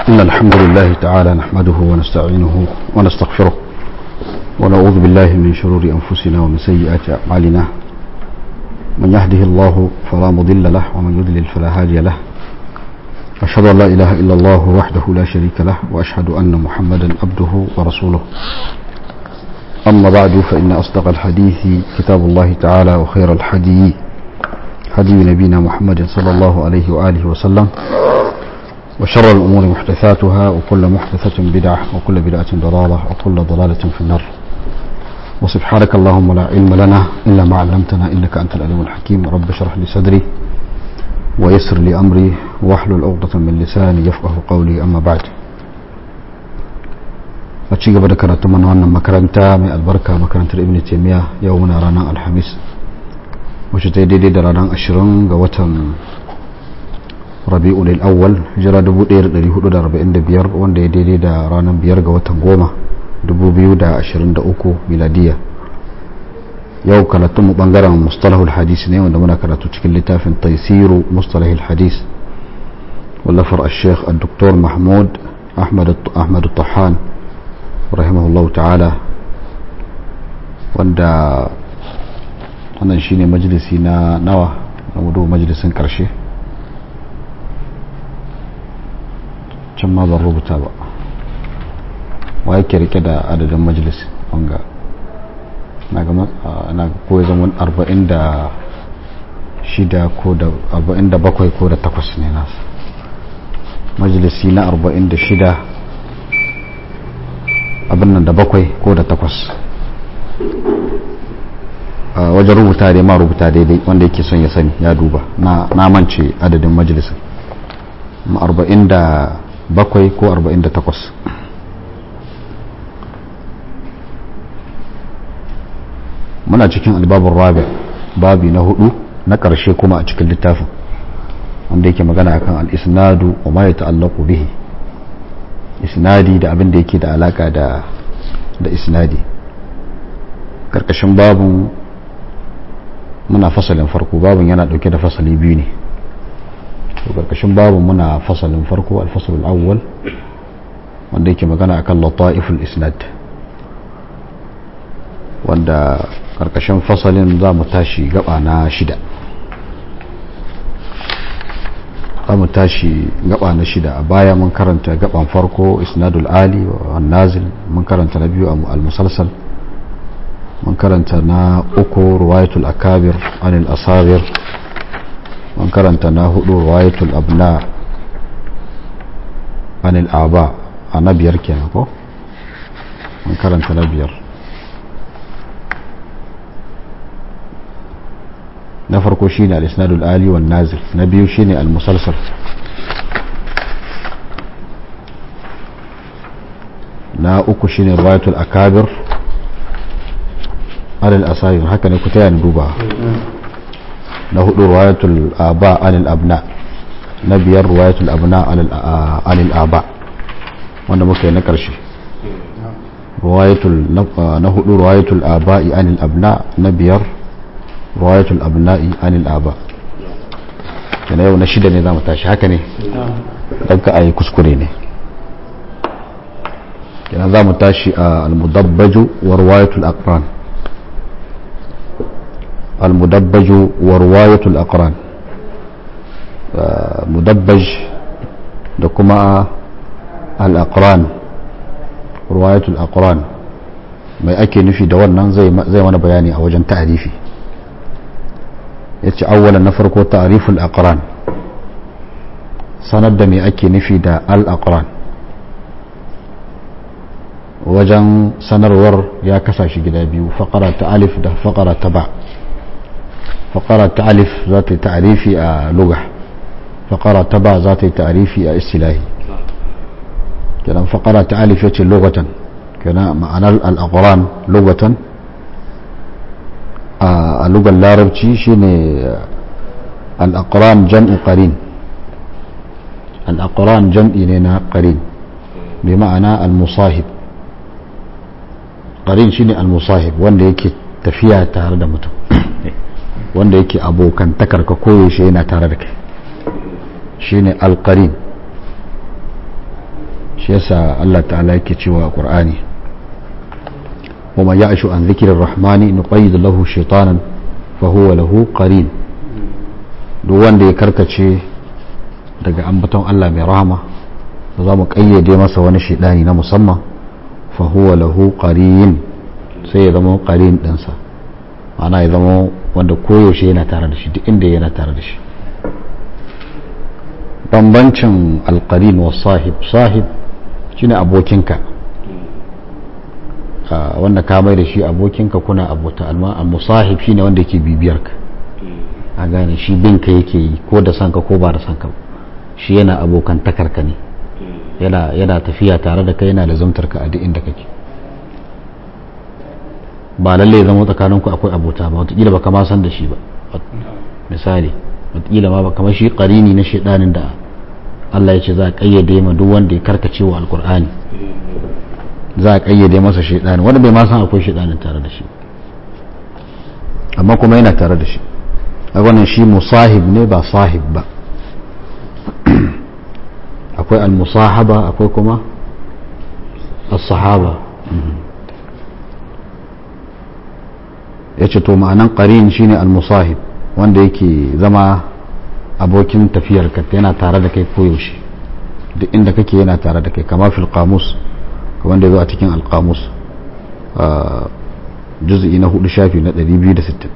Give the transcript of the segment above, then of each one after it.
إن الحمد لله تعالى نحمده ونستعينه ونستغفره ونعوذ بالله من شرور أنفسنا ومن سيئات أعمالنا من يهده الله فلا مضل له ومن يضلل فلا هادي له أشهد أن لا إله إلا الله وحده لا شريك له وأشهد أن محمدا عبده ورسوله أما بعد فإن أصدق الحديث كتاب الله تعالى وخير الحديث هدي نبينا محمد صلى الله عليه وآله وسلم وشر الأمور محدثاتها وكل محدثة بدعة وكل بدعة ضلالة وكل ضلالة في النار وسبحانك اللهم لا علم لنا إلا ما علمتنا إنك أنت العليم الحكيم رب اشرح لي صدري ويسر لي أمري واحلل عقدة من لساني يفقه قولي أما بعد a ci gaba da karatu mana wannan makaranta mai albarka makarantar ibn taimiyya yau muna ranar alhamis wacce ta yi daidai da ranar ashirin ga watan rabi'ul awwal jira 1445 wanda ya daidai da ranar biyar ga watan goma 2023 miladiya yau karatun mu bangaren mustalahul hadis ne wanda muna karatu cikin littafin taisiru mustalahul hadis wallafar al-sheikh al-doktor mahmud ahmad tahan rahimahullahu ta'ala wanda wannan shine majalisi na nawa na wudu majalisin karshe can ma ban rubuta ba wa yake rike da adadin majalis wanga na ga na ko ya zama 46 ko da 47 ko da 8 ne nasu majalisi na 46 abin nan da bakwai ko da takwas wajen rubuta dai ma rubuta daidai wanda yake son ya sani ya duba na mance adadin majalisun arba'in da bakwai ko arba'in da takwas muna cikin albabin rabi babi na hudu na ƙarshe kuma a cikin littafin wanda yake magana akan al-isnadu wa ma ya ta'allaqu bihi isnadi da abin da yake da alaka da da isnadi karkashin babun muna fasalin farko babun yana dauke da fasali biyu ne to karkashin babun muna fasalin farko alfasalul awwal wanda yake magana akan lata'iful isnad wanda karkashin fasalin za mu tashi gaba na shida za mu tashi gaba na shida a baya mun karanta gaban farko isnadul ali wa nazil mun karanta na biyu al-musalsal mun karanta na uku ruwayatul akabir anil asabir mun karanta na hudu ruwayatul abna anil aba a na biyar kenan ko mun karanta na biyar na farko shine al-isnadul ali wan nazil na biyu shine al-musalsal na uku shine riwayatul akabir alal asayir haka ne ku taya ni duba na hudu riwayatul aba alal abna na biyar riwayatul abna alal aba wanda muka yi na karshe riwayatul na hudu riwayatul aba'i anil abna na biyar riwayatul abna'i anil aba kana yau na shida ne zamu tashi haka ne dan ka ayi kuskure ne kana zamu tashi a al-mudabbaju wa riwayatul aqran al-mudabbaju wa riwayatul aqran mudabbaj da kuma al-aqran riwayatul aqran mai ake nufi da wannan zai mana bayani a wajen ta'arifi ya ce awwalan na farko ta'riful aqran sanar da me ake nufi da al-aqran wajen sanarwar ya kasa shi gida biyu faqara ta alif da faqara ta ba faqara ta alif za ta yi ta'rifi a lugha faqara ta ba za ta yi ta'rifi a istilahi kenan faqara ta alif yace lughatan kenan ma'anar al-aqran lughatan a lugar larabci shine al'aƙuran jam'u ƙarin al'aƙuran jam'i ne na ƙarin bai ma'ana al-musahib ƙarin shine al-musahib wanda yake tafiya tare da mutum wanda yake abokantakar ka koyaushe yana tare da kai shine al-qarin shi yasa Allah ta'ala yake cewa a Qur'ani wa man ya'shu an dhikri ar-rahmani nuqayyid lahu shaytanan fa huwa lahu qarin duk wanda ya karkace daga ambaton Allah mai rahama za mu kayyade masa wani shaidani na musamman fa huwa lahu qarin sai ya zama qarin dinsa ma'ana ya zama wanda koyaushe yana tare da shi duk inda yana tare da shi bambancin alqarin wa sahib sahib shine abokinka wanda ka mai da shi abokinka kuna abota amma al-musahib shine wanda yake bibiyar ka a gane shi binka yake yi ko da sanka ko ba da sanka shi yana abokan takarka ne yana tafiya tare da kai yana lazumtar ka a duk inda kake ba lalle zama tsakaninku akwai abota ba watakila ba kama san da shi ba misali watakila ma ba kamar shi karini na shaidanin da Allah ya ce za a kayyade ma duk wanda ya karkace wa alkur'ani za a kayyade masa shaidani wanda bai ma san akwai shaidanin tare da shi amma kuma yana tare da shi a wannan shi musahib ne ba sahib ba akwai al-musahaba akwai kuma as-sahaba ya ce to ma'anan ƙarin shine al-musahib wanda yake zama abokin tafiyar ka yana tare da kai koyaushe duk inda kake yana tare da kai kama fil qamus wanda zo a cikin al-qamus juz'i na hudu shafi na 260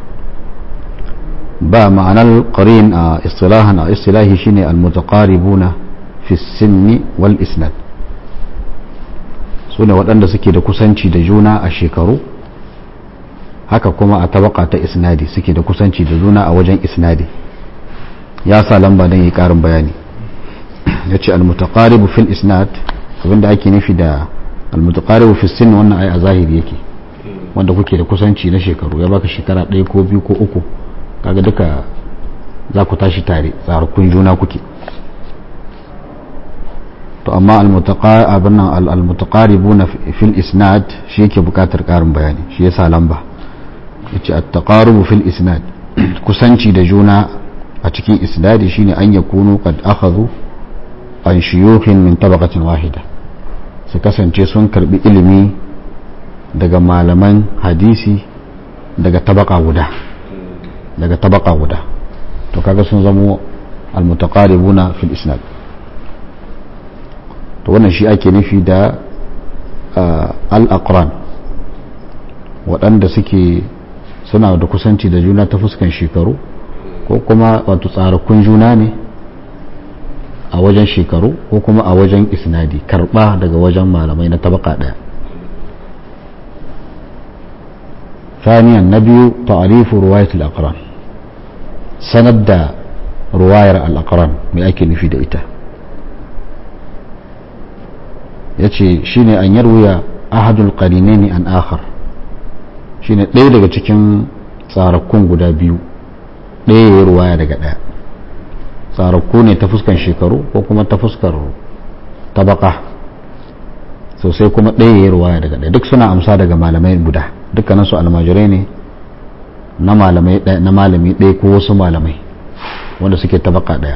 ba ma'anar qarin a istilahan a istilahi shine al-mutaqaribuna fi sinni wal isnad su ne waɗanda suke da kusanci da juna a shekaru haka kuma a tabaka ta isnadi suke da kusanci da juna a wajen isnadi ya sa lamba don yi ƙarin bayani ya ce almutaqaribu fil isnad abinda ake nufi da almutaqaribu fil sin wannan ai a zahiri yake wanda kuke da kusanci na shekaru ya baka shekara ɗaya ko biyu ko uku kaga duka za ku tashi tare tsarukun juna kuke to amma almutaqaribuna fil isnad shi yake bukatar karin bayani shi yasa lamba yace at-taqarubu fil isnad kusanci da juna a cikin isnadi shine an yakunu qad akhadhu an shuyukhin min tabaqatin wahida su kasance sun karbi ilimi daga malaman hadisi daga tabaka guda daga tabaka guda to kaga sun zamo al-mutaqaribuna fil isnad to wannan shi ake nufi da al-aqran waɗanda suke suna da kusanci da juna ta fuskan shekaru ko kuma wato tsarakun juna ne a wajen shekaru ko kuma a wajen isnadi karɓa daga wajen malamai na tabaka ɗaya ثانيا نبي تعريف رواية الأقران سند رواية الأقران من أكل في دئته yace shine an yarwaya ahadul qarinaini an akhar shine ɗaya daga cikin tsarakun guda biyu ɗaya ya ruwaya daga ɗaya tsarakku ne ta fuskan shekaru ko kuma ta fuskar tabaka sosai kuma ɗaya ya ruwaya daga ɗaya duk suna amsa daga malamai guda dukkanin su almajirai ne na malamai ɗaya na malami ɗaya ko wasu malamai wanda suke tabaka ɗaya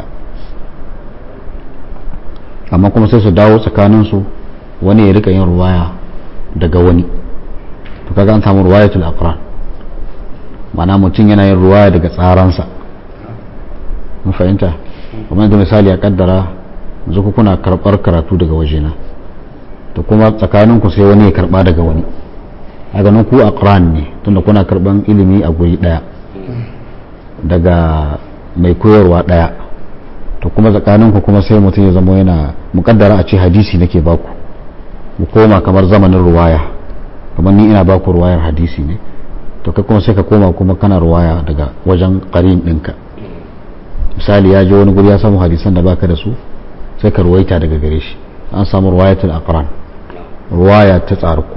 amma kuma sai su dawo tsakaninsu wani ya rika yin ruwaya daga wani to kaga an samu ruwayatul aqran mana mutum yana yin ruwaya daga tsaransa mun fahimta kuma da misali a kaddara yanzu ku kuna karbar karatu daga wajena to kuma tsakanin ku sai wani ya karba daga wani a ganin ku aqran ne tunda kuna karban ilimi a guri daya daga mai koyarwa daya to kuma tsakanin ku kuma sai mutum ya zama yana mukaddara a ce hadisi nake baku mu koma kamar zamanin ruwaya kamar ni ina baku ruwayar hadisi ne to kai kuma sai ka koma kuma kana ruwaya daga wajen qarin ɗinka misali ya je wani guri ya samu hadisan da baka da su sai ka ruwaita daga gare shi an samu ruwayatul aqran ruwaya ta tsarku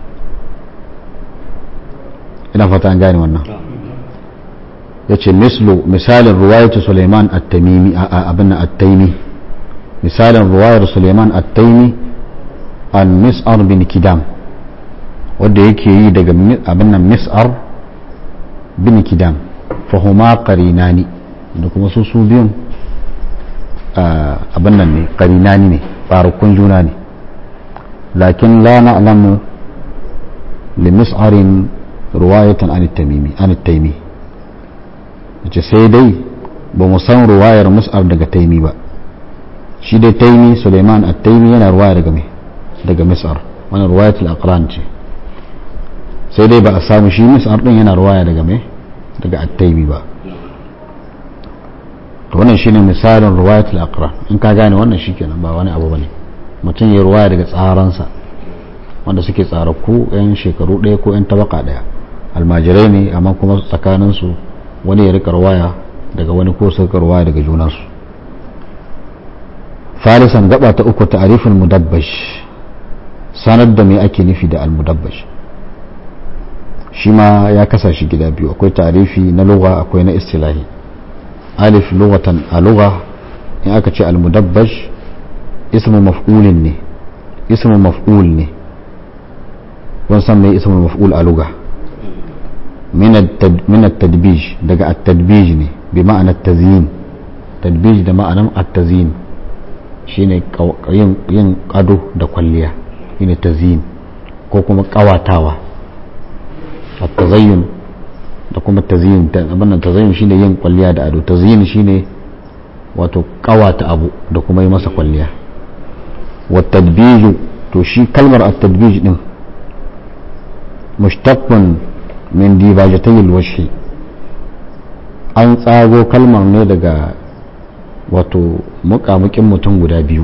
ina fata an gane wannan yace mislu misalin ruwayatu Sulaiman at-Tamimi abin at-Taimi misalin ruwayar Sulaiman at-Taimi an Mis'ar bin Kidam wanda yake yi daga abin nan Mis'ar bin Kidam fahuma qarinani da kuma su su biyun abin nan ne qarinani ne tsarukun juna ne lakin la na'lamu li mis'arin ruwayatan an tamimi an taimi yace sai dai ba mu san ruwayar mus'ar daga taimi ba shi dai taimi suleiman at-taimi yana ruwaya daga me daga mis'ar wannan ruwayatul aqran ce sai dai ba a samu shi mis'ar din yana ruwaya daga me daga at-taimi ba to wannan shine misalin ruwayatul aqran in ka gane wannan shikenan ba wani abu bane mutum ya ruwaya daga tsaransa wanda suke tsaraku yan shekaru ɗaya ko yan tabaka ɗaya almajirai ne amma kuma tsakaninsu wani ya rika ruwaya daga wani ko su rika ruwaya daga junansu falisan gaba ta uku ta'arifin mudabbash sanar da me ake nufi da almudabbash shi ma ya kasa shi gida biyu akwai ta'arifi na lugha akwai na istilahi alif lughatan a lugha in aka ce almudabbash ismu maf'ulin ne ismu maf'ul ne kun san me ismu maf'ul a lugha min at-tadbij daga at-tadbij ne bi ma'ana at-tazyin tadbij da ma'anan at-tazyin shine yin ado da kwalliya shine tazyin ko kuma kawatawa at-tazayyun da kuma tazyin abin nan tazayyun shine yin kwalliya da ado tazyin shine wato kawata abu da kuma yi masa kwalliya wa tadbiju to shi kalmar at-tadbij din mushtaqqun min dibajatay al-wajhi an tsago kalmar ne daga wato mukamukin mutum guda biyu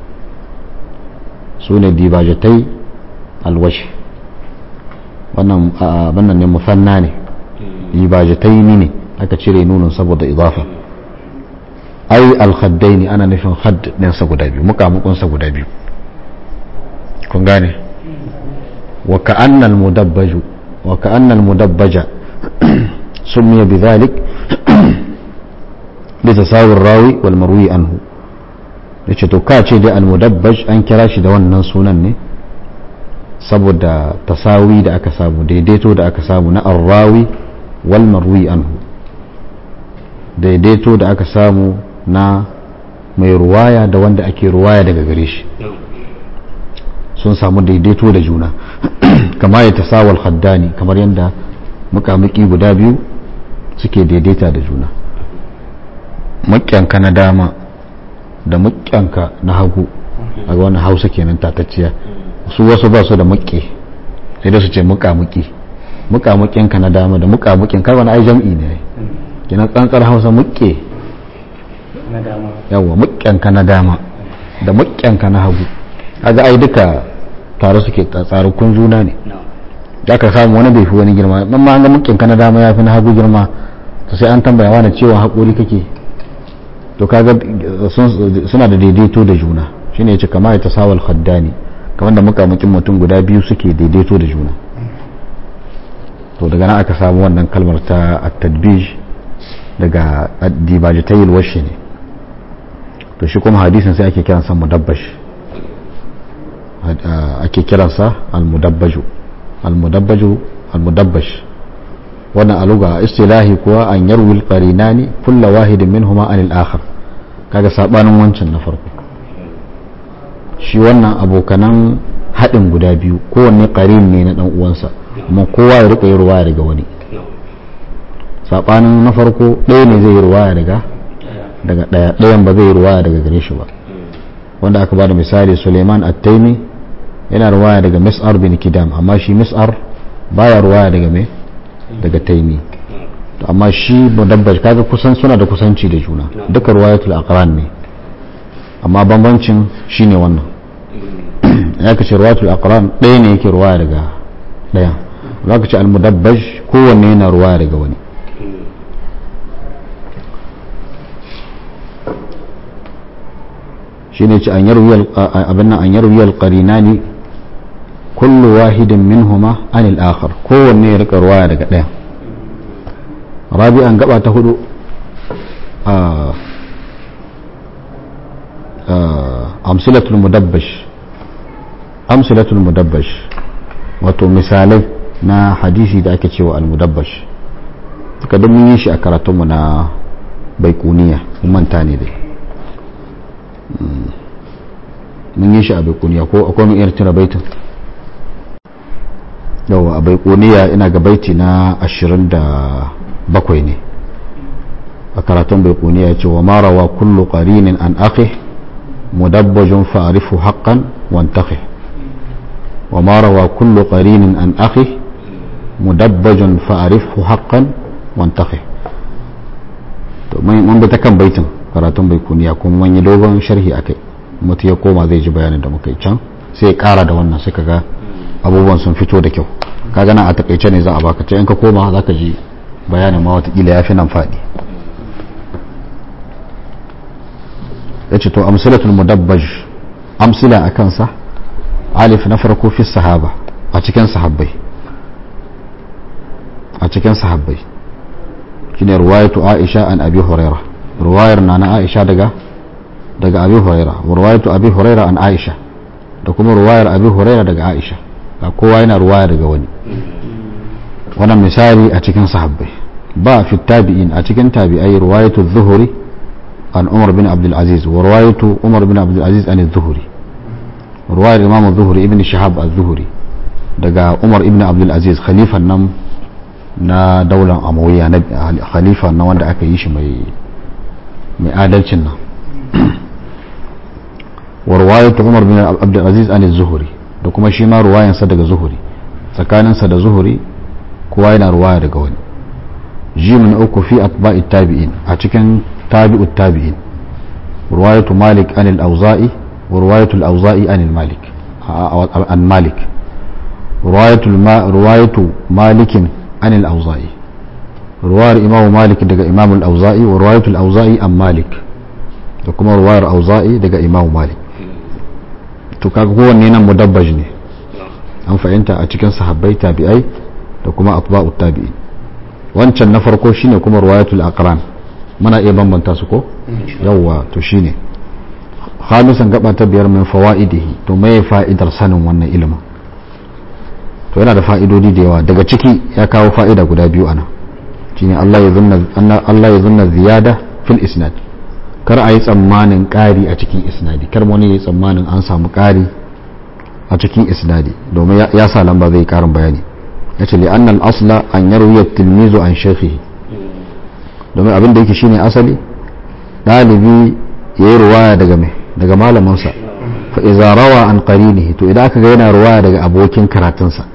su ne dibajatai al-wajhi wannan wannan ne musanna ne dibajatai ne aka cire nunin saboda idafa ai alhaddai ne ana nufin hadd ɗinsa guda biyu mukamukunsa guda biyu kun gane wa ka'annal mudabbaju wa ka'annal mudabbaja summiya bidhalik litasawir rawi wal marwi anhu yace to ka ce dai al mudabbaj an kira shi da wannan sunan ne saboda tasawi da aka samu daidaito da aka samu na arrawi wal marwi anhu daidaito da aka samu na mai ruwaya da wanda ake ruwaya daga gare shi sun samu daidaito da juna kama ya tasawal haddani kamar yadda mukamuki guda biyu suke daidaita da juna mukyanka na dama da mukyanka na hagu a wani hausa kenan tatacciya su wasu ba su da mukke sai da su ce mukamuki mukamukinka na dama da mukamukin kar wani ai jam'i ne kenan tsantsar hausa mukke yawa mukyanka na dama da mukyanka na hagu kaga ai duka tare suke tsarukun juna ne da ka samu wani bai fi wani girma amma an ga mukyanka na dama ya fi na hagu girma to sai an tambaya wani cewa haƙuri kake to kaga suna da daidaito da juna shine yace kama ya tasawal khaddani kamar da mukamukin mutum guda biyu suke daidaito da juna to daga nan aka samu wannan kalmar ta at-tadbij daga dibajatayil washi ne to shi kuma hadisin sai ake kiransa mudabbash ake kiransa al-mudabbaju al-mudabbaju al-mudabbash wannan aluga istilahi kuwa an yarwil qarinani kulla wahidin minhuma anil akhar kaga sabanin wancan na farko shi wannan abokanan haɗin guda biyu kowanne qarin ne na dan uwansa amma kowa ya rika yi ruwaya daga wani sabanin na farko ɗaya ne zai yi ruwaya daga daga ɗaya ɗayan ba zai yi ruwaya daga gare shi ba wanda aka bada misali Suleiman At-Taimi yana ruwaya daga Mis'ar bin Kidam amma shi Mis'ar baya ruwaya daga me daga Taimi to amma shi mudabbaj kaga kusan suna da kusanci da juna duka ruwayatul aqran ne amma bambancin shine wannan ya kace ruwayatul aqran ɗaya ne yake ruwaya daga ɗaya za ka ce al-mudabbaj kowanne yana ruwaya daga wani shine ce an yarwi abin nan an yarwi al-qarinani kullu wahidin minhuma anil akhar kowanne ya rika ruwaya daga ɗaya rabi'an gaba ta hudu amsilatul mudabbash amsilatul mudabbash wato misalai na hadisi da ake cewa al-mudabbash duka don mun yi shi a karatunmu na baikuniya mun manta ne dai mun yi shi a baikuniya ko akwai mun iya tuna baitin yawa a baikuniya ina ga baiti na 27 ne a karatun baikuniya ya ce wa marawa kullu qarinin an akhi mudabbajun fa'rifu haqqan wantakhi wa marawa kullu qarinin an akhi mudabbajun fa'rifu haqqan wantakhi to mun bi ta kan baitin karatun baikuniya kuma mun yi dogon sharhi akai mutu ya koma zai ji bayanin da muka yi can sai ya kara da wannan sai kaga abubuwan sun fito da kyau kaga nan a takaice ne za a baka ta in ka koma za ka ji bayanin ma watakila ya fi nan faɗi ya ce to amsilatul mudabbaj amsila a kansa alif na farko fi sahaba a cikin sahabbai a cikin sahabbai shine ruwayatu aisha an abi huraira ruwayar na na aisha daga daga abi huraira ruwayatu abi huraira an aisha da kuma ruwayar abi huraira daga aisha ga kowa yana ruwaya daga wani wannan misali a cikin sahabbai ba fi tabi'in a cikin tabi'ai ruwayatu zuhuri an umar bin abdul aziz wa ruwayatu umar bin abdul aziz an zuhuri ruwayar imam zuhuri ibn shahab az-zuhuri daga umar ibn abdul aziz khalifan nan na daular amawiya na khalifa na wanda aka yi shi mai mai adalcin nan wa ruwayatu umar bin abdul aziz an zuhuri da kuma shi ma ruwayansa daga zuhuri tsakaninsa da zuhuri kowa yana ruwaya daga wani jimin uku fi atba'i tabi'in a cikin tabi'ut tabi'in ruwayatu malik an al-auza'i wa ruwayatu al-auza'i an malik an malik ruwayatu ruwayatu malikin an al-auza'i ruwayar imamu malik daga imamu al-auza'i wa ruwayatu al-auza'i an malik da kuma ruwayar auza'i daga imamu malik to kaga kowanne nan mudabbaj ne an fahimta a cikin sahabbai tabi'ai da kuma atba'u tabi'in wancan na farko shine kuma riwayatul aqran muna iya bambanta su ko yawwa to shine khamisan gaba ta biyar min fawaidihi to me fa'idar sanin wannan ilimin to yana da fa'idodi da yawa daga ciki ya kawo fa'ida guda biyu ana shine Allah ya zunna Allah ya zunna ziyada fil isnad kar a yi tsammanin ƙari a cikin isnadi kar wani ya yi tsammanin an samu ƙari a cikin isnadi domin ya sa lamba zai ƙarin bayani ya ce li'annan asla an yarwiyar tilmizu an shekhi domin abin da yake shine asali ɗalibi ya yi ruwaya daga mai daga malamansa fa iza rawa an qarinihi to idan aka ga yana ruwaya daga abokin karatunsa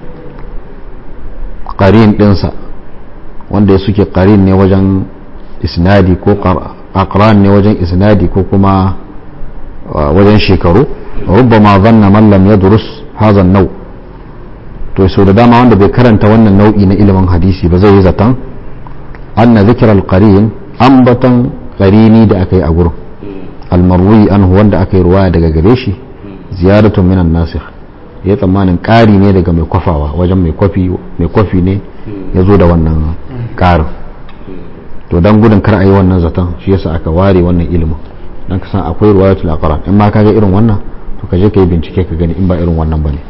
qarin ɗinsa wanda ya suke qarin ne wajen isnadi ko aqran ne wajen isnadi ko kuma wajen shekaru rubbama zanna man lam yadrus hadha an-naw to so da dama wanda bai karanta wannan nau'i na ilimin hadisi ba zai yi zaton anna dhikra al-qarin ambatan qarini da aka yi a gurin al-marwi anhu wanda aka yi ruwaya daga gare shi ziyaratun min an-nasikh ya tsammanin ƙari ne daga mai kwafawa wajen mai kwafi mai kwafi ne ya zo da wannan ƙarin to dan gudun kar a yi wannan zaton shi yasa aka ware wannan ilimin dan ka san akwai ruwayatul aqran in ma ka ga irin wannan to ka je ka yi bincike ka gani in ba irin wannan bane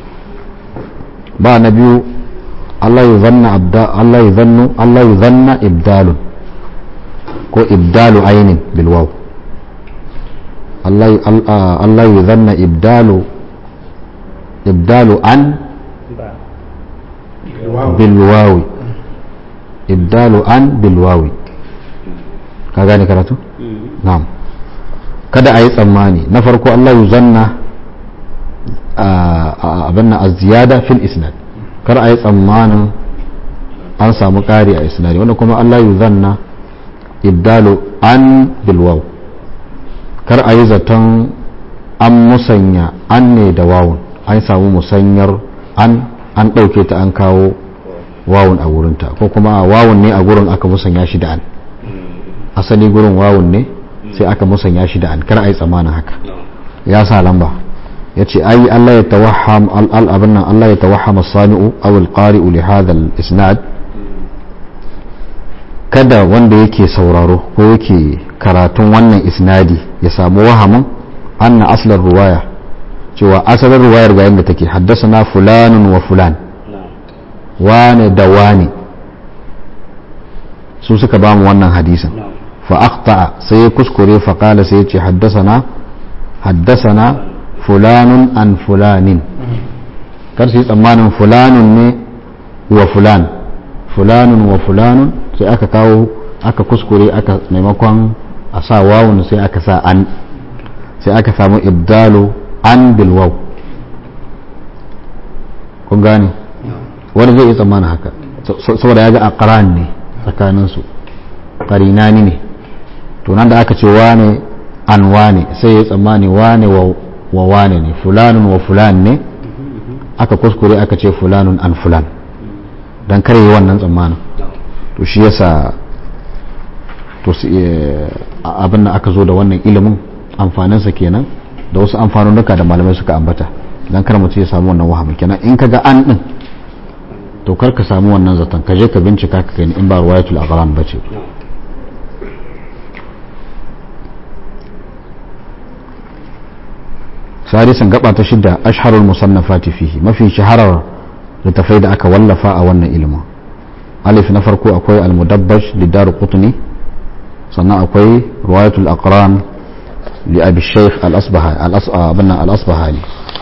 ba na biyu Allah ya zanna abda Allah ya zannu Allah ya zanna ibdalun ko ibdalu ainin bil waw Allah Allah ya zanna ibdalu ibdalu an bil wawi ibdalu an bil wawi ka gane karatu na'am kada a yi tsammani na farko Allah ya zanna abin na ziyada fil isnad kar a yi tsammanin an samu ƙari a isnadi wanda kuma Allah ya zanna ibdalu an bilwaw kar a yi zaton an musanya an ne da wawun an samu musanyar an an ɗauke ta an kawo wawun a wurinta ko kuma wawun ne a gurin aka musanya shi da an asali gurin wawun ne sai aka musanya shi da an kar a yi tsammanin haka ya sa lamba ya ce ai Allah ya tawaham al'abin nan Allah ya tawaham sami'u aw al-qari'u li hadha al-isnad kada wanda yake sauraro ko yake karatun wannan isnadi ya samu wahamin anna aslar ruwaya cewa asalin ruwayar ga yadda take haddasa fulanun wa fulan wane da wane su suka ba mu wannan hadisin fa akhta'a sai ya kuskure fa qala sai ya ce haddasana haddasana fulanun an fulanin kar su yi tsammanin fulanun ne wa fulan fulanun wa fulanun sai aka kawo aka kuskure aka maimakon a sa wawun sai aka sa an sai aka samu ibdalu an bil waw kun gane wani zai yi tsammanin haka saboda ya ga aqran ne tsakaninsu qarinani ne to nan da aka ce wane an wane sai ya tsammani wane wa wane ne fulanun wa fulan ne aka kuskure aka ce fulanun an fulan don kare yi wannan tsammanin to shi yasa to abin da aka zo da wannan ilimin amfaninsa kenan da wasu amfanunuka da malamai suka ambata don kar mutum ya samu wannan wahamin kenan in ka ga an din to kar ka samu wannan zaton ka je ka bincika ka gani in ba ruwayatul aghram bace sadisan gaba ta shidda ashharul musannafati fihi mafi shaharar littafai da aka wallafa a wannan ilimin alif na farko akwai al-mudabbaj lidar qutni sannan akwai riwayatul aqran li abi shaykh al-asbahani al-asbahani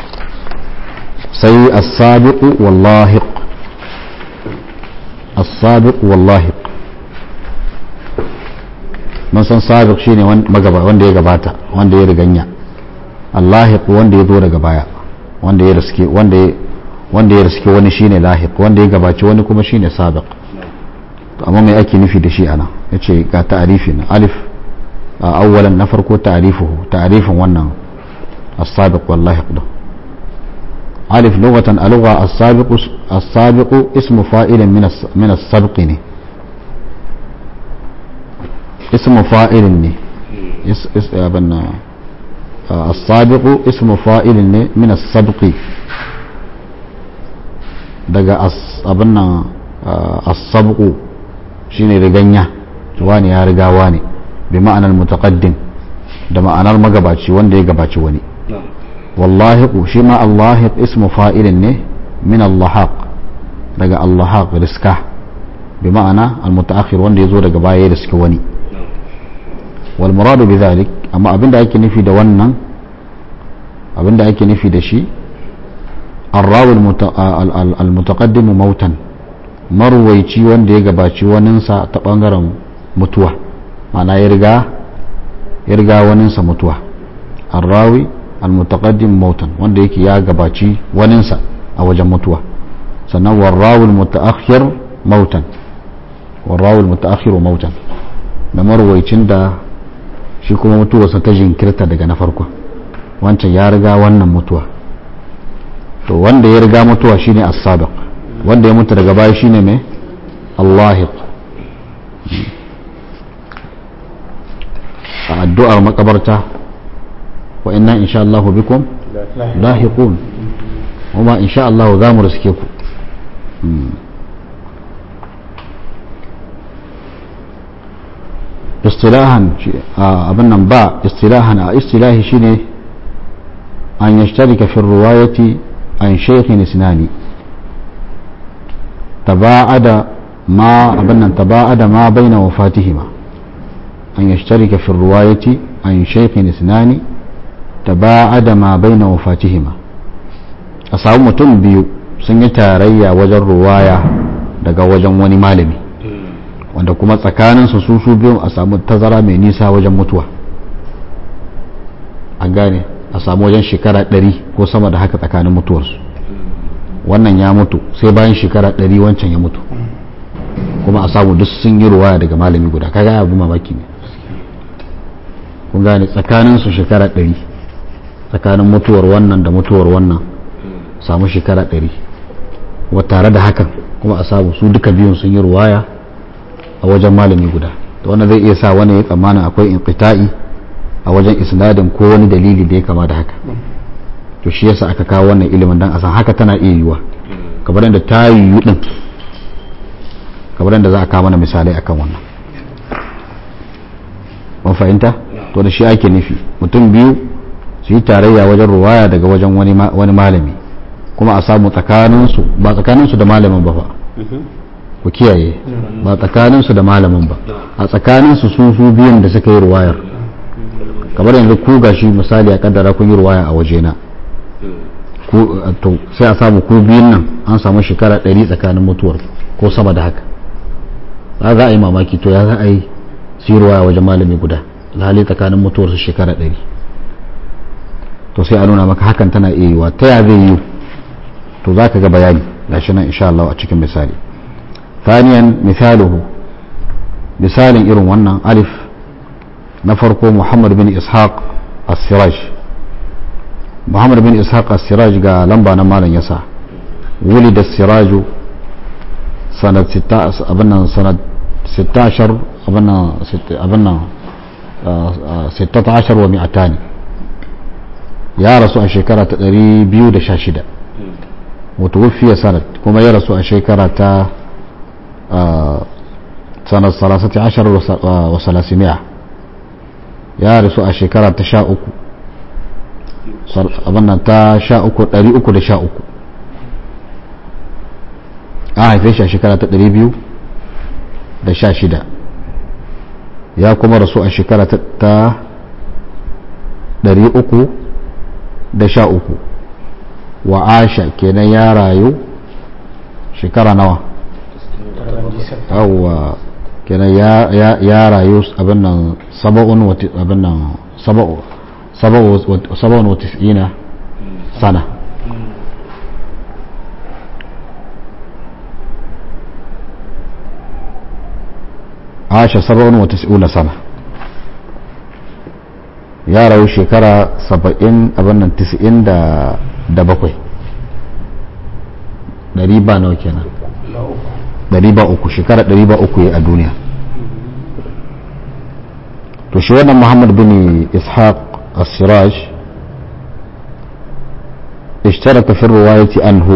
sai as-sabiq wallahiq as-sabiq wallahiq mun san sabiq shine wanda ya gabata wanda ya riganya allahiq wanda ya zo daga baya wanda ya riske wanda ya wanda ya riske wani shine lahiq wanda ya gabaci wani kuma shine sabiq to amma me ake nufi da shi ana yace ga ta'arifi na alif awwalan na farko ta'rifuhu ta'rifin wannan as-sabiq wal lahiq da alif lughatan alugha as-sabiq as-sabiq ismu fa'ilin min min as-sabq ne ismu fa'ilin ne is abanna السابق اسم فاعل من السبق daga abin nan asabku shine riganya wani ya riga wani bi ma'anar mutaqaddim da ma'anar magabaci wanda ya gabaci wani wallahiqu shi ma allahiq ismu fa'ilin ne min allahaq daga allahaq riska bi ma'ana almutaakhir wanda ya zo daga baya ya riska wani wal muradu bi dhalik amma abinda ake nufi da wannan abinda ake nufi da shi arrawul almutaqaddimu mautan marwaici wanda ya gabaci waninsa ta bangaren mutuwa ma'ana ya riga ya riga waninsa mutuwa arrawi almutaqaddim mautan wanda yake ya gabaci waninsa a wajen mutuwa sannan warrawul mutaakhir mautan warrawul mutaakhir mautan da marwaicin da shi kuma mutuwarsa ta jinkirta daga na farko wancan ya riga wannan mutuwa to wanda ya riga mutuwa shine as-sabiq wanda ya mutu daga baya shine mai allahiq a addu'ar makabarta wa inna insha Allah bikum lahiqun kuma insha Allah za mu riske ku istilahan abin nan ba istilahan a istilahi shine an yashtarika fi ruwayati an shaykhin isnani taba'ada ma abin nan taba'ada ma baina wafatihima an yashtarika fi ruwayati an shaykhin isnani taba'ada ma baina wafatihima a samu mutum biyu sun yi tarayya wajen ruwaya daga wajen wani malami wanda kuma tsakaninsu su su biyun a samu tazara mai nisa wajen mutuwa an gane a samu wajen shekara ɗari ko sama da haka tsakanin mutuwarsu wannan ya mutu sai bayan shekara ɗari wancan ya mutu kuma a samu duk sun yi ruwaya daga malami guda kaga abu mamaki ne kun gane tsakaninsu shekara ɗari tsakanin mutuwar wannan da mutuwar wannan samu shekara ɗari wa tare da hakan kuma a samu su duka biyun sun yi ruwaya a wajen malami guda to wannan zai iya sa wani ya tsammanin akwai inqita'i a wajen isnadin ko wani dalili da ya kama da haka to shi yasa aka kawo wannan ilimin dan a san haka tana iya yiwuwa kamar yadda ta yiwu din kamar yadda za a kawo mana misalai akan wannan mun fahimta to da shi ake nufi mutum biyu su yi tarayya wajen ruwaya daga wajen wani malami kuma a samu tsakaninsu ba tsakaninsu da malamin ba fa ku kiyaye ba tsakaninsu da malamin ba a tsakaninsu su su biyun da suka yi ruwayar kamar yanzu ku gashi misali a kaddara kun yi ruwaya a wajena to sai a samu ko biyun nan an samu shekara ɗari tsakanin mutuwar ko sama da haka za a yi mamaki to ya za a yi sirwa wajen malami guda alhali tsakanin mutuwar su shekara ɗari to sai a nuna maka hakan tana iya yiwa ta ya zai yi to za ka ga bayani gashi nan insha Allah a cikin misali ثانيا مثاله مثال إرن ونن ألف نفرق محمد بن إسحاق السراج محمد بن إسحاق السراج قال لمبا نمالا يسا ولد السراج سنة ستة أبنا سنة ستة عشر أبنا ست أبنا ستة عشر ومئتان يا رسول الشكرة تقري بيو دشاشدة وتوفي سنة كما يا رسول الشكرة سنة ثلاثة عشر وثلاثمائة يا رسول الشكرة تشاء abin ta sha uku ɗari uku da sha uku a haife shi a shekara ta ɗari biyu da sha shida ya kuma rasu a shekara ta ɗari uku da sha uku wa asha kenan ya rayu shekara nawa yawwa kenan ya rayu abin nan saba'un abin nan saba'u saba'un wa tis'ina sana asha saba'un wa tis'una sana ya rayu shekara saba'in abin nan tis'in da bakwai ɗari ba nawa kenan ɗari ba uku shekara ɗari ba uku ya a duniya to shi wannan muhammad bin ishaq السراج اشترك في الرواية عنه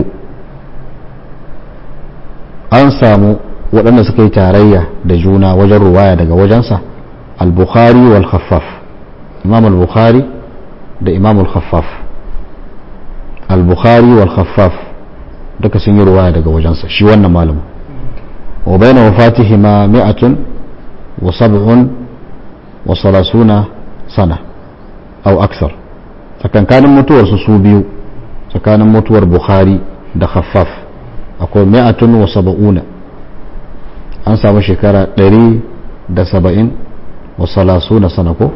an samu waɗanda suka yi tarayya da juna wajen ruwaya daga wajensa al-bukhari wal khaffaf imam al-bukhari da imam al-khaffaf al-bukhari wal khaffaf duka sun yi ruwaya daga wajensa shi wannan malamu wa bayna wafatihima mi'atun wa sab'un wa salasuna sana au aksar tsakankanin mutuwar su su biyu tsakanin mutuwar bukhari da khaffaf akwai mi'atun wa saba'una an samu shekara ɗari da saba'in wa salasuna sana ko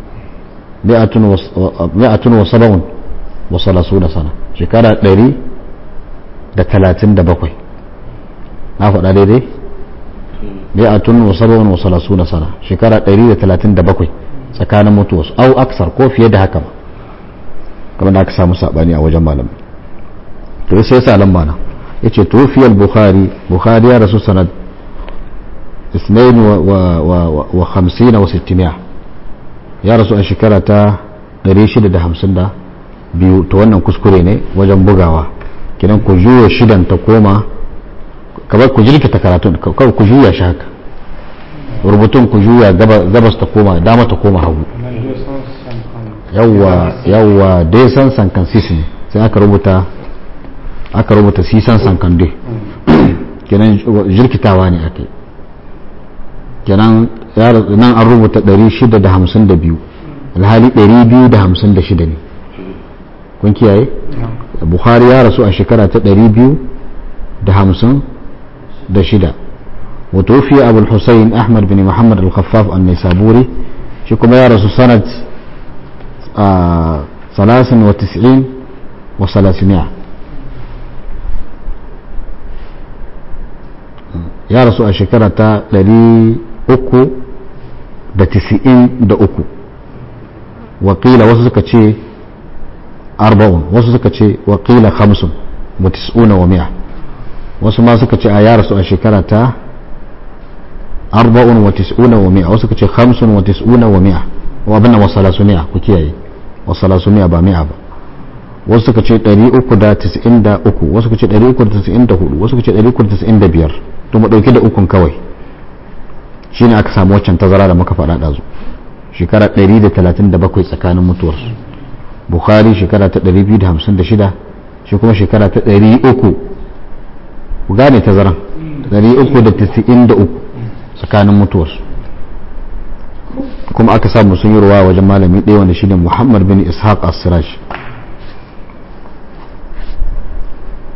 mi'atun wa saba'un wa salasuna sana shekara ɗari da talatin da bakwai na faɗa daidai mi'atun wa saba'un wa salasuna sana shekara ɗari da talatin da bakwai tsakanin mutuwarsu au aksar ko fiye da haka ma kamar da aka samu sabani a wajen malam to sai sa lamba na yace tufiyal bukhari bukhari ya rasu sanad 52 wa 50 wa 600 ya rasu a shekara ta 652 to wannan kuskure ne wajen bugawa kidan ku juya shidan ta koma kamar ku jirkita karatun kawai ku juya shi haka rubutun ku juya gabas ta koma dama ta koma hagu yawwa yawwa dai san sankan sis ne sai aka rubuta aka rubuta sisan sankan dai kenan jirkitawa ne ake kenan nan an rubuta 652 alhali 256 ne kun kiyaye bukhari ya rasu a shekara ta 256 وتوفي أبو الحسين أحمد بن محمد الخفاف النيسابوري شكما يا رسول سنة ثلاث وتسعين وثلاثمائة يا رسول الشكرة لري أكو da tisi'in da uku wakila wasu suka ce arba'un wasu suka ce wakila hamsin wa tis'una wa mi'a wasu ma suka ce a ya rasu a shekara ta arba'un wa tis'una wa mi'a wasu kace khamsun wa tis'una wa mi'a wa abinna wa salasumia ku kiyaye wa salasumia ba mi'a ba wasu suka ce 393 wasu kace 394 wasu kace 395 to mu dauki da ukun kawai shine aka samu waccan tazara da muka faɗa ɗazu shekara 137 tsakanin mutuwarsu bukhari shekara ta 256 shi kuma shekara ta 300 ku gane tazaran 393 tsakanin mutuwarsu kuma aka samu sun yi ruwa wajen malami ɗaya wanda shine muhammad bin ishaq as-siraj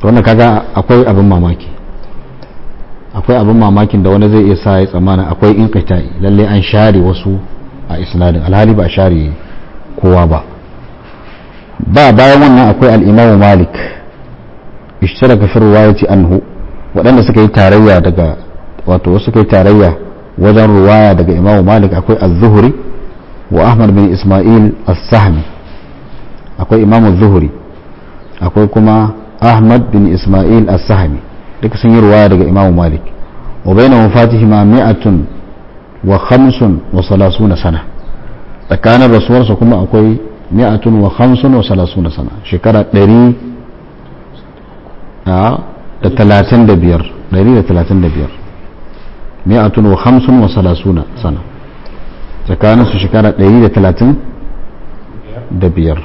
to wannan kaga akwai abin mamaki akwai abin mamakin da wani zai iya sa ya tsammana akwai in lalle an share wasu a isnadin alhali ba a share kowa ba ba bayan wannan akwai al'imamu malik ishtaraka fi ruwayati anhu waɗanda suka yi tarayya daga wato wasu suka yi tarayya wajen ruwaya daga imamu malik akwai az-zuhri wa ahmad bin isma'il as-sahmi akwai imamu zuhri akwai kuma ahmad bin isma'il as-sahmi duka sun yi ruwaya daga imamu malik wa bayna wafatihima mi'atun wa khamsun wa salasuna sana tsakanin rasuwarsa kuma akwai mi'atun wa khamsun wa salasuna sana shekara ɗari da talatin da biyar ɗari da talatin da biyar mi'atun wa khamsun wa salasuna sana tsakanin su shekara ɗari da talatin da biyar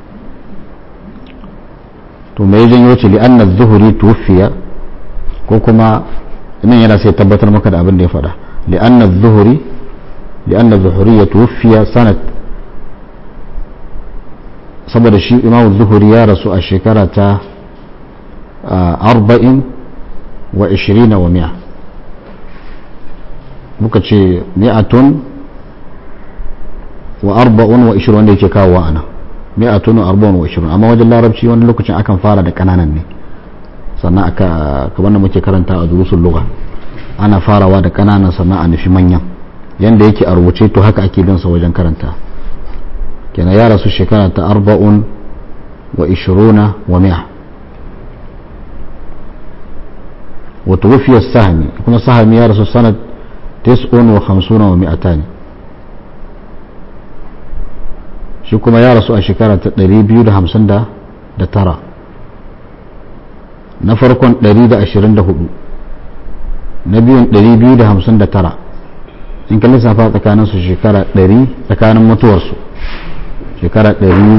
to mai janyo ce li'anna zuhuri tufiya ko kuma nan yana sai tabbatar maka da abin da ya faɗa li'anna zuhuri li'anna zuhuri ya tufiya sanat saboda shi imamu zuhuri ya rasu a shekara ta arba'in wa ishirina wa mi'a muka ce mi'atun wa arba'un wa ishirin wanda yake kawo ana mi'atun wa arba'un wa ishirin amma wajen larabci wani lokacin akan fara da kananan ne sannan aka kamar da muke karanta a durusun lugha ana farawa da kananan sannan a nufi manyan yanda yake a rubuce to haka ake bin sa wajen karanta kenan ya rasu shekara ta arba'un wa ishiruna wa mi'a wa tuwfiya sahmi kuma sahmi ya rasu sanad tis'un wa khamsuna wa mi'atani shi kuma ya rasu a shekara ta 259 na farkon 124 na biyun 259 in ka lissafa tsakaninsu shekara 100 tsakanin mutuwarsu shekara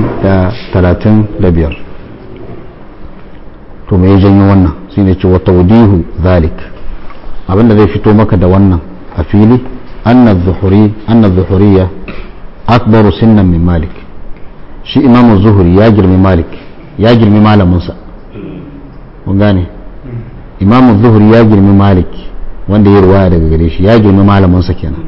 135 to mai janyo wannan shi ne ce wata wudihu zalik abinda zai fito maka da wannan a fili annan zuhuriya akbaru sinnan min malik shi imamu zuhuri ya girmi malik ya girmi malaminsa kun gane imamu zuhuri ya girmi malik wanda ya ruwaya daga gare shi ya girmi malaminsa kenan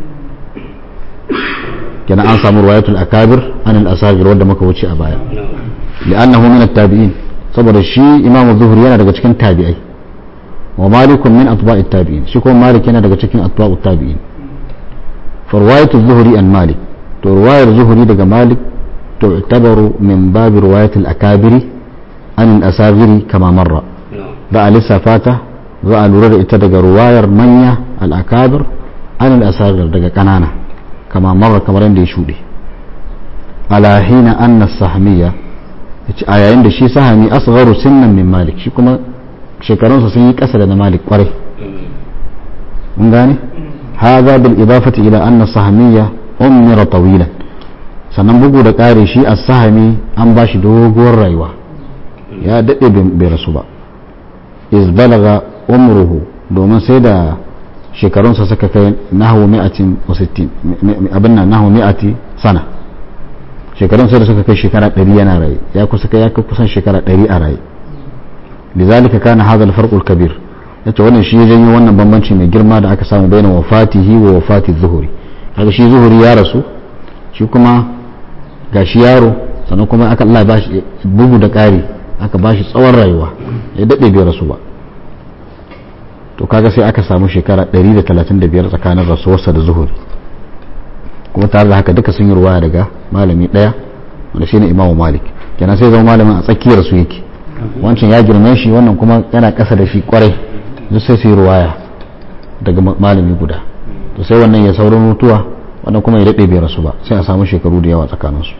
kenan an samu ruwayatul akabir an al-asagir wanda muka wuce a baya li'annahu min at-tabi'in saboda shi imamu zuhuri yana daga cikin tabi'ai wa malikun min atba'it tabi'in shi kuma malik yana daga cikin atba'ut tabi'in fa ruwayatul zuhuri an malik to ruwayar zuhuri daga malik تعتبر من باب رواية الأكابر عن الأساغر كما مر ذا لسه فاته ذا لورد اتدق رواية منيا الأكابر عن الأساغر دقا كنانا كما مر كما رندي شودي على حين أن السهمية آية عند شي سهمي أصغر سنا من مالك شي كما شكرون سسيك أسد مالك قري من هذا بالإضافة إلى أن السهمية أمر طويلا sannan bugu da ƙari shi a sahami an ba shi doguwar rayuwa ya daɗe bai rasu ba izbalaga umruhu domin sai da shekarunsa suka kai nahu mi'atin wasittin abin nan nahu mi'ati sana shekarun sai da suka kai shekara ɗari yana raye ya kusa kai ya kusan shekara ɗari a raye lizalika kana hadha al-farq al-kabir yace wannan shi ya janyo wannan bambanci mai girma da aka samu bayan wafatihi wa wafati zuhuri kaga shi zuhuri ya rasu shi kuma ga shi yaro sannan kuma aka Allah ba shi bugu da ƙari aka ba shi tsawon rayuwa ya daɗe bai rasu ba to kaga sai aka samu shekara 135 tsakanin rasuwarsa da zuhuri kuma tare da haka duka sun yi ruwaya daga malami ɗaya wanda shine imamu malik kenan sai zama malamin a tsakiyar su yake wancan ya girme shi wannan kuma yana ƙasa da shi kwarai duk sai su yi ruwaya daga malami guda to sai wannan ya saurin mutuwa wannan kuma ya daɗe bai rasu ba sai a samu shekaru da yawa tsakaninsu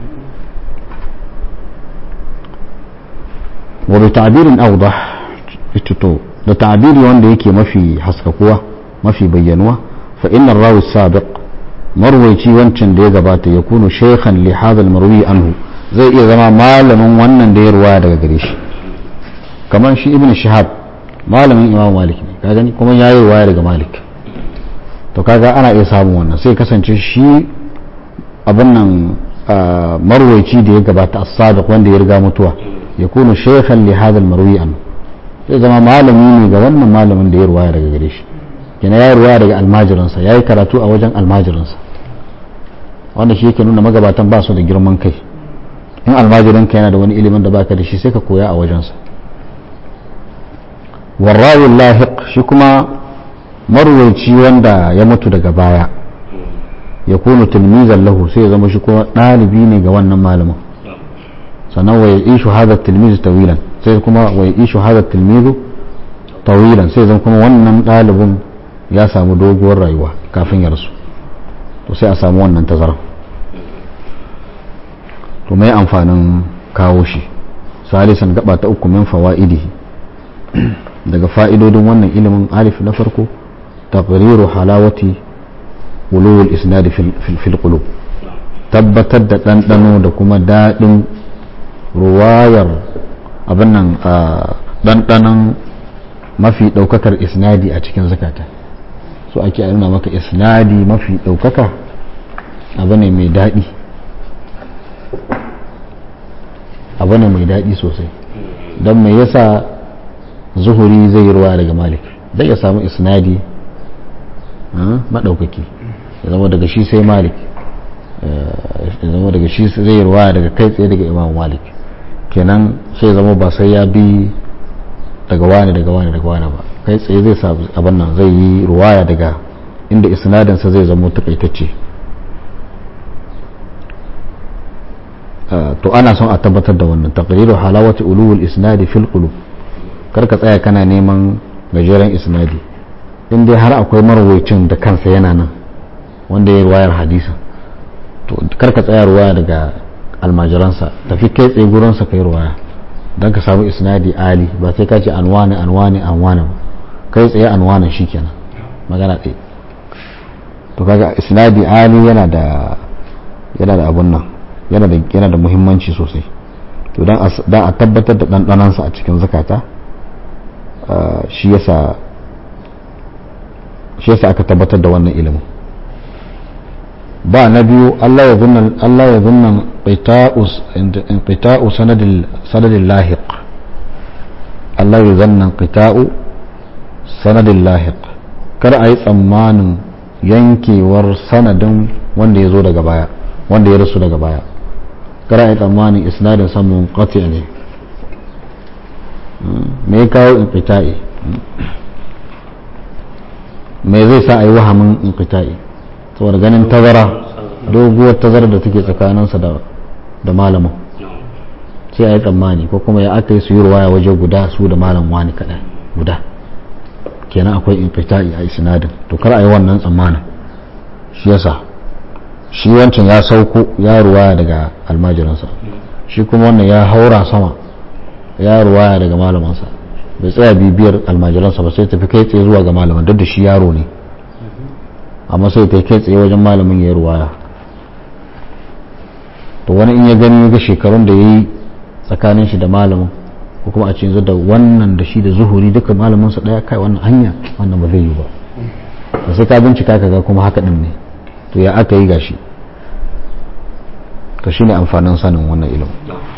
wa bi ta'birin awdah to da ta'biri wanda yake mafi haskakuwa mafi bayyanuwa fa inna rawi sabiq marwaici wancan da ya gabata ya kunu shaykhan li hadha marwi anhu zai iya zama malamin wannan da ya ruwaya daga gare shi kamar shi ibn shihab malamin imam malik ne ka gani kuma ya yi ruwaya daga malik to kaga ana iya samun wannan sai kasance shi abin nan marwaici da ya gabata as-sabiq wanda ya riga mutuwa ya kunu shaykhan li hadha al-marwi an zai zama malami ne ga wannan malamin da ya ruwaya daga gare shi kina ya ruwaya daga almajiransa ya yi karatu a wajen almajiransa wanda shi yake nuna magabatan ba su da girman kai in almajiranka yana da wani ilimin da baka da shi sai ka koya a wajensa warrawin lahiq shi kuma marwaici wanda ya mutu daga baya ya kunu tilmizan lahu sai ya zama shi kuma ɗalibi ne ga wannan malamin sannan wa ya ishu hada tilmizu tawilan sai kuma wa ya ishu hada tilmizu tawilan sai zama kuma wannan ɗalibin ya samu doguwar rayuwa kafin ya rasu to sai a samu wannan tazara to mai amfanin kawo shi salisan gaba ta uku min fawa'idi daga fa'idodin wannan ilimin alif na farko taqriru halawati wulul isnad fil qulub tabbatar da ɗanɗano da kuma daɗin ruwayar abin nan ɗanɗanon mafi ɗaukakar isnadi a cikin zakata so ake nuna maka isnadi mafi ɗaukaka abu ne mai daɗi abu ne mai daɗi sosai don mai yasa zuhuri zai yi ruwa daga malik zai ya samu isnadi maɗaukaki ya zama daga shi sai malik ya zama daga shi zai yi ruwa daga kai tsaye daga imam malik kenan sai zama ba sai ya bi daga wani daga wani daga wani ba kai tsaye zai sa abin nan zai yi ruwaya daga inda isnadinsa zai zama takaitacce to ana son a tabbatar da wannan taqriru halawati ulul isnadi fil qulub kar ka tsaya kana neman gajeren isnadi in dai har akwai marwaicin da kansa yana nan wanda ya ruwayar hadisin to kar ka tsaya ruwaya daga almajiransa tafi kai tsaye gurinsa kai ruwaya don ka samu isnadi ali ba sai ka ce anwani anwani anwani ba kai tsaye anwanin shikenan magana ɗaya to kaga isnadi ali yana da yana da abun nan yana da yana da muhimmanci sosai to dan a tabbatar da ɗanɗanansa a cikin zakata shi yasa shi yasa aka tabbatar da wannan ilimin ba na biyu Allah ya zunnan Allah ya zunnan inqita'u sanadil sanadil lahiq Allah ya zannan qita'u sanadil lahiq kar a yi tsammanin yankewar sanadin wanda ya zo daga baya wanda ya rasu daga baya kar a yi tsammanin isnadin samun qati ne me ya kawo inqita'i me zai sa a yi wahamin inqita'i saboda ganin tazara doguwar tazara da take tsakaninsa da malamin sai a yi tsammani ko kuma ya aka yi su yi ruwaya waje guda su da malam wani kaɗai guda kenan akwai infita'i a isnadin to kar a yi wannan tsammanin shi yasa shi wancan ya sauko ya ruwaya daga almajiransa shi kuma wannan ya haura sama ya ruwaya daga malamansa bai tsaya bibiyar almajiransa ba sai tafi kai tsaye zuwa ga malaman duk da shi yaro ne amma sai ta kai tsaye wajen malamin ya ruwaya to wani in ya gani ga shekarun da ya yi tsakanin shi da malamin ko kuma a ce yanzu da wannan da shi da zuhuri duka malamin su daya kai wannan hanya wannan ba zai yi ba da sai ka bincika ka ga kuma haka din ne to ya aka yi gashi to shine amfanin sanin wannan ilimin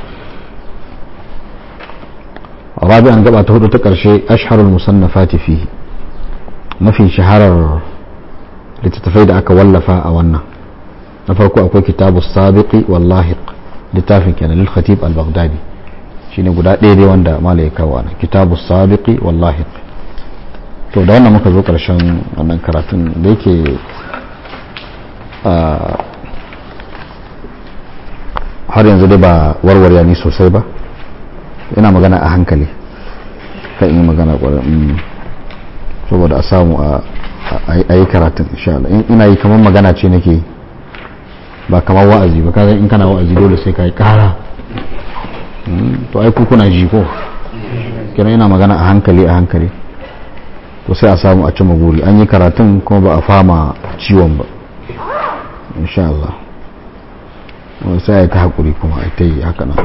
rabi'an gaba ta hudu ta karshe ashharul musannafati fihi mafi shaharar littattafai da aka wallafa a wannan na farko akwai kitabu sabiqi wallahiq littafin kenan lil khatib al baghdadi shine guda ɗaya dai wanda mala ya kawo nan kitabu sabiqi wallahiq to da wannan muka zo karshen wannan karatun da yake har yanzu dai ba warware ni sosai ba ina magana a hankali kan yi magana kwarar saboda a samu a yi karatun insha Allah ina yi kamar magana ce nake ba kamar wa'azi ba kaga in kana wa'azi dole sai ka yi kara to ai ku kuna ji ko kira ina magana a hankali a hankali to sai a samu a cima guri an yi karatun kuma ba a fama ciwon ba insha Allah sai ya ta haƙuri kuma a ta yi haka nan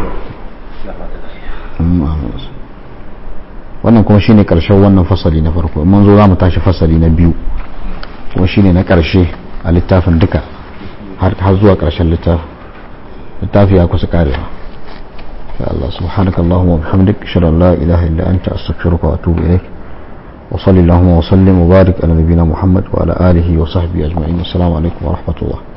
wannan kuma shine karshen wannan fasali na farko mun zo za mu tashi fasali na biyu kuma shine na karshe a littafin duka har zuwa karshen littafin littafi ya kusa karewa ya Allah subhanaka Allahumma wa bihamdik ashhadu an la ilaha illa anta astaghfiruka wa atubu ilaik wa sallallahu wa sallim wa barik ala nabiyyina Muhammad wa ala alihi wa sahbihi ajma'in assalamu alaikum wa rahmatullah